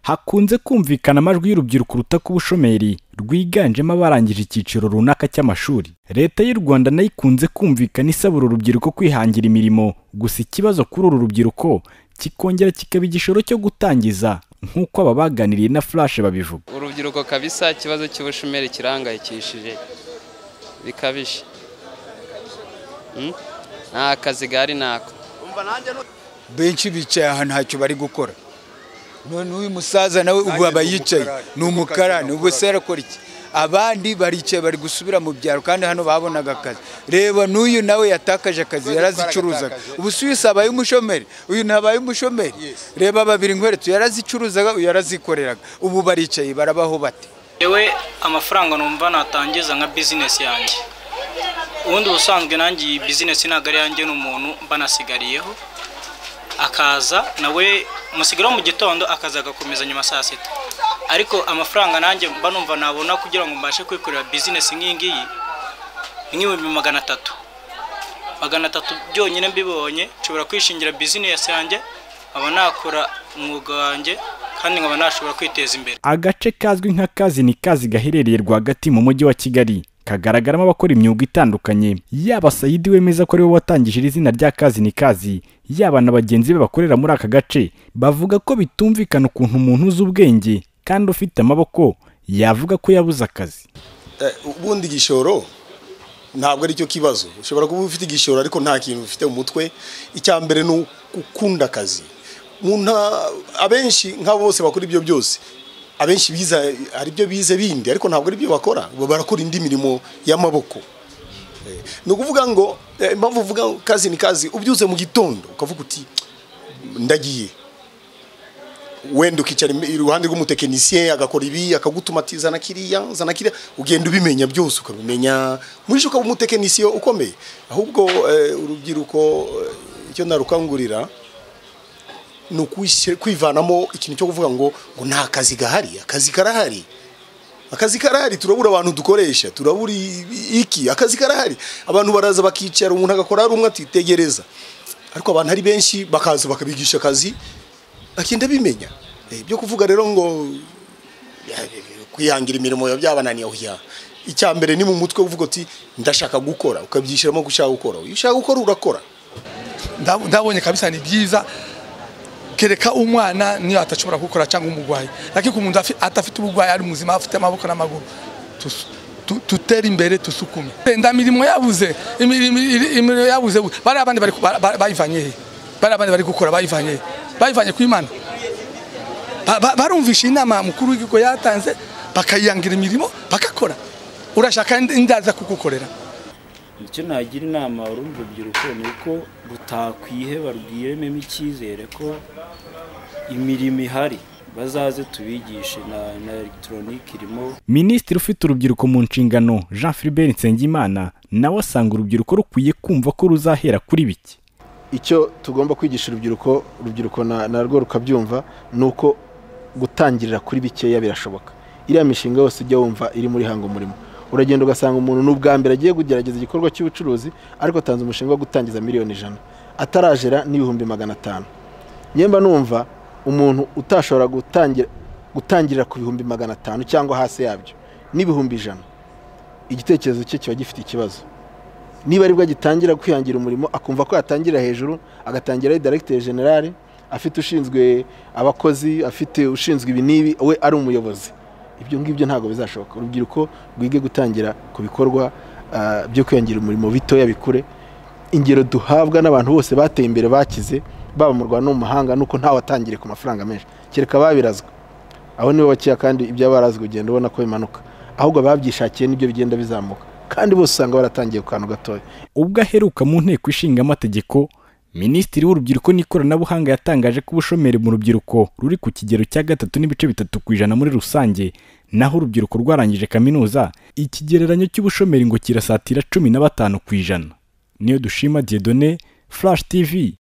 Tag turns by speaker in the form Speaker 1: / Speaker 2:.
Speaker 1: hakunze kumvikana amajwi y'urubyiruko ruta kuba ubushomeri rwiganjemo abarangije icyiciro runaka cy'amashuri leta y'u rwanda nayo ikunze kumvikana isabura urubyiruko kwihangira imirimo gusa ikibazo kuri uru rubyiruko kikongera kikaba igishoro cyo gutangiza nk'uko aba baganiriye na flash babivuga
Speaker 2: urubyiruko kabisa ikibazo cy'ubushomeri kirahangayikishije bikabije nta kazi gahari ntako
Speaker 3: benshi bicaye ahantu ntacyo bari gukora none uyu musaza nawe ubwo aba yicaye ni umukarani ubwo se arakora iki abandi baricaye bari gusubira mu byaro kandi hano babonaga akazi reba n'uyu nawe yatakaje akazi yarazicuruzaga ubu si uyu sabaye umushomeri uyu ntabaye umushomeri reba babiri nkweretu yarazicuruzaga uyu yarazikoreraga ubu baricaye barabaho bate
Speaker 4: yewe amafaranga numva natangiza nka bizinesi yanjye ubundi ubusanzwe nanjye iyi bizinesi ntabwo ari yanjye n'umuntu banasigariyeho akaza nawe umusigara wo mu gitondo akaza agakomeza nyuma saa sita ariko amafaranga nanjye mba numva nabona kugira ngo mbashe kwikorera bizinesi nk'iyi ngiyi ni nk'ibihumbi magana atatu magana atatu byonyine mbibonye nshobora kwishingira bizinesi yanjye nkaba nakora umwuga wanjye kandi nkaba nashobora kwiteza imbere
Speaker 1: agace kazwi nka kazi ni kazi gaherereye rwagati mu mujyi wa kigali kagaragaramo abakora imyuga itandukanye yaba sayidi wemeza ko ariwe watangije iri zina rya kazi ni kazi yaba na bagenzi be bakorera muri aka gace bavuga ko bitumvikana ukuntu umuntu uzi ubwenge kandi ufite amaboko yavuga ko yabuze akazi
Speaker 5: ubundi igishoro ntabwo aricyo kibazo ushobora kuba ufite igishoro ariko nta kintu ufite mu mutwe icya mbere ni ukunda akazi abenshi nk'abo bose bakora ibyo byose abenshi biza hari ibyo bize bindi ariko ntabwo ari byo bakora barakora indi mirimo y'amaboko ni ukuvuga ngo impamvu uvuga kazi ni kazi ubyuze mu gitondo ukavuga uti ndagiye wenda ukicara iruhande rw'umutekinisiye agakora ibi akagutuma ati zana kiriya zana kiriya ugenda ubimenya byose ukabimenya muri ukaba umutekinisiye ukomeye ahubwo urubyiruko icyo narukangurira ni kwivanamo ikintu cyo kuvuga ngo ngo nta kazi gahari akazi karahari akazi karahari turabura abantu dukoresha turabura iki akazi karahari abantu baraza bakicara umuntu agakora hari umwe atitegereza ariko abantu ari benshi bakaza bakabigisha akazi bagenda bimenya ibyo kuvuga rero ngo kwihangira imirimo byabananiye aho icya mbere ni mu mutwe uvuga uti ndashaka gukora ukabyishyiramo gushaka gukora iyo ushaka gukora urakora
Speaker 6: ndabonye kabisa ni byiza kereka umwana niyo atashobora gukora cyangwa umurwayi ariko umuntu atafite uburwayi ari muzima afite amaboko n'amaguru tutera imbere tusukume wenda mirimo yabuze imirimo yabuze bariya abandi bayivanye he bariya abandi bari gukora bayivanye he bayivanye ku imana barumvisha inama mukuru w'igihugu yatanze bakayiyangira imirimo bakakora urashaka indaza kugukorera
Speaker 7: icyo nagira inama urumva urubyiruko ni uko rutakwiheba rwirememo icyizere ko imirimo ihari bazaze tubigishe na elegitoronike irimo
Speaker 1: minisitiri ufite urubyiruko mu nshingano jean philbert nsengimana nawe asanga urubyiruko rukwiye kumva ko ruzahera kuri bike
Speaker 8: icyo tugomba kwigisha urubyiruko urubyiruko narwo rukabyumva ni uko gutangirira kuri bikeya birashoboka iriya mishinga yose ujya wumva iri muri hango umurimo uragenda ugasanga umuntu n'ubwa mbere agiye kugerageza igikorwa cy'ubucuruzi ariko atanze umushinga wo gutangiza miliyoni ijana atarajera n'ibihumbi magana atanu nyemba numva umuntu utashobora gutangirira ku bihumbi magana atanu cyangwa hasi yabyo n'ibihumbi ijana igitekerezo cye kiba gifite ikibazo niba aribwo agitangira kwihangira umurimo akumva ko yatangira hejuru agatangira ari directeur generale afite ushinzwe abakozi afite ushinzwe ibi n'ibi we ari umuyobozi ibyo ngibyo ntabwo bizashoboka urubyiruko rwige gutangira ku bikorwa byo kwihangira umurimo bitoya bikure ingero duhabwa n'abantu bose bateye imbere bakize baba mu rwanda no mu mahanga nuko ntawe atangire ku mafaranga menshi kereka babirazwa aho nibo bakeya kandi ibyo barazwi ugenda ubona ko bimanuka ahubwo babyishakiye nibyo bigenda bizamuka kandi bose usanga baratangiye ku kantu gatoya
Speaker 1: ubwo aheruka mu nteko ishinga amategeko minisitiri w'urubyiruko n'ikoranabuhanga yatangaje ko ubushomeri mu rubyiruko ruri ku kigero cya gatatu n'ibice bitatu ku ijana muri rusange naho urubyiruko rwarangije kaminuza ikigereranyo cy'ubushomeri ngo kirasatira cumi na batanu ku ijana niyo dushima diedone flash tv